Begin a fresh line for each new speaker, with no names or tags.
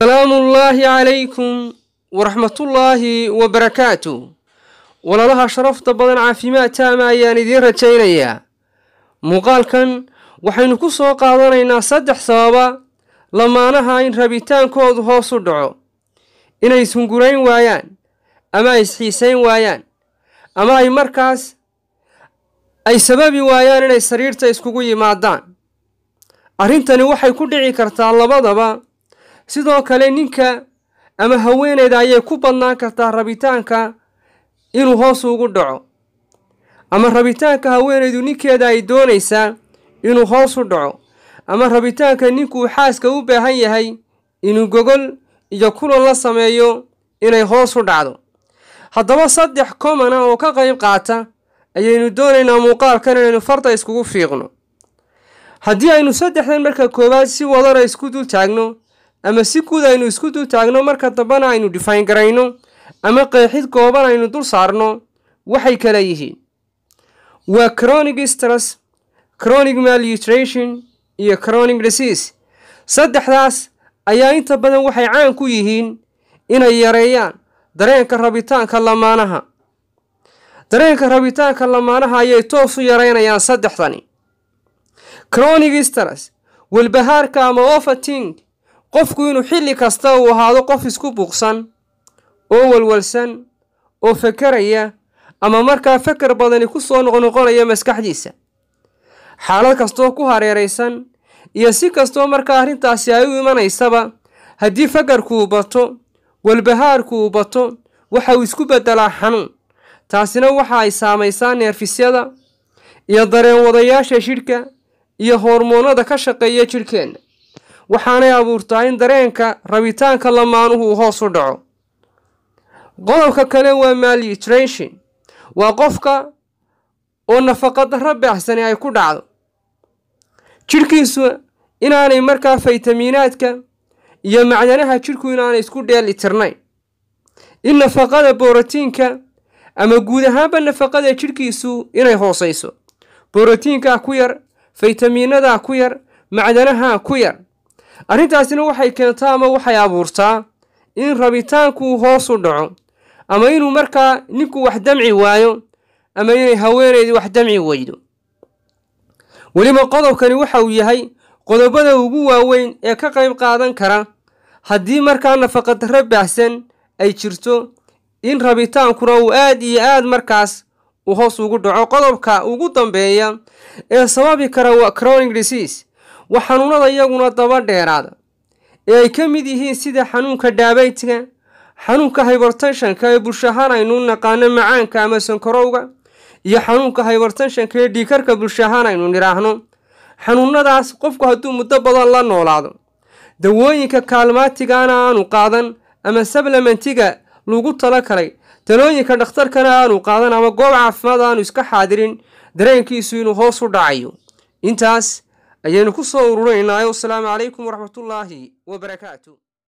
salaamullaahi calaykum waraxmatullaahi wabarakaatu walaalaha sharafta badan caafimaad taama ayaan idiin rajaynayaa muuqaalkan waxaynu ku soo qaadanaynaa saddex sababa lamaanaha in rabitaankoodu hoos u dhaco inay ishungurayn waayaan ama ay isxiisayn waayaan ama ay markaas ay sababi waayaan inay sariirta iskugu yimaadaan arrintani waxay ku dhici kartaa labadaba sidoo kale ninka ama haweeneyda ayay ku badnaan kartaa rabitaanka inuu hoos ugu dhaco ama rabitaanka haweeneydu ninkeeda ay doonaysaa inuu hoos u dhaco ama rabitaanka ninkuu xaaska u baahan yahay inuu gogol iyo kulan la sameeyo inay hoos u dhacdo haddaba saddex komana oo ka qayb qaata ayaynu doonaynaa muuqaalkan inaynu farda iskugu fiiqno haddii aynu saddexdan marka koowaad si wadana isku dul taagno ama si guud aynu isku dul taagno marka dambena aynu dhifayn garayno ama qeexid gooban aynu dul saarno waxay kala yihiin waa chronic stress chronic malnutrition iyo chronic disease saddexdaas ayaa inta badan waxay caan ku yihiin inay yareeyaan dareenka rabitaanka lamaanaha dareenka rabitaanka lamaanaha ayay toos u yareynayaan saddexdani chronic stress walbahaarka ama overting qofku inuu xilli kasta uu ahaado qof isku buuqsan oo walwalsan oo fakeraya ama markaa fakar badani ku soo noqnoqonaya maskaxdiisa xaalad kastoo ku hareeraysan iyo si kastoo markaa arrintaasi ay u imanaysaba haddii fakarku bato walbahaarku uu bato waxa uu isku beddelaa xanuun taasina waxa ay saamaysaa neerfisyada iyo dareen wadayaasha jidhka iyo hormoonada ka shaqeeya jidhkeenna waxaanay abuurtaa in dareenka rabitaanka lamaanuhu uu hoos u dhaco qodobka kale waa malnutrition waa qofka oo nafaqa darro baaxsani ay ku dhacdo jidhkiisu inaanay markaa faytamiinaadka iyo macdanaha jidhku inaanay isku dheeli tirnayn in nafaqada borotiinka ama guud ahaanba nafaqada jidhkiisu inay hoosayso borotiinkaa ku yar faytamiinadaa ku yar macdanaha ku yar arrintaasina waxay keentaa ama waxay abuurtaa in rabitaankuu hoos u dhaco ama inuu markaa ninku wax damci waayo ama inay haweeneydii wax damci weydo weliba qodobkani waxa uu yahay qodobada ugu waaweyn ee ka qayb qaadan kara haddii markaa nafaqadarro baahsan ay jirto in rabitaankuna uu aad iyo aad markaas uu hoos ugu dhaco qodobka ugu dambeeya ee sababi kara waa chronic disease waa xanuunada iyaguna daba dheeraada ee ay ka mid yihiin sida xanuunka dhaabaytiga xanuunka hybertenshanka ee bulshahaan aynu naqaano macaanka ama sankarowga iyo xanuunka hybertenshanka ee dhiikarka bulshahaan aynu nidhaahno xanuunadaas qofku hadduu muddo badan la noolaado dawooyinka kaalmaatigana aanu qaadan ama sablamentiga lagu tala kalay talooyinka dhakhtarkana aanu qaadan ama goob caafimaad aanu iska xaadirin dareenkiisu inuu hoos u dhacayo intaas ayaynu ku soo ururinaynaa wasalaamu calaykum waraxmatullaahi wabarakaatu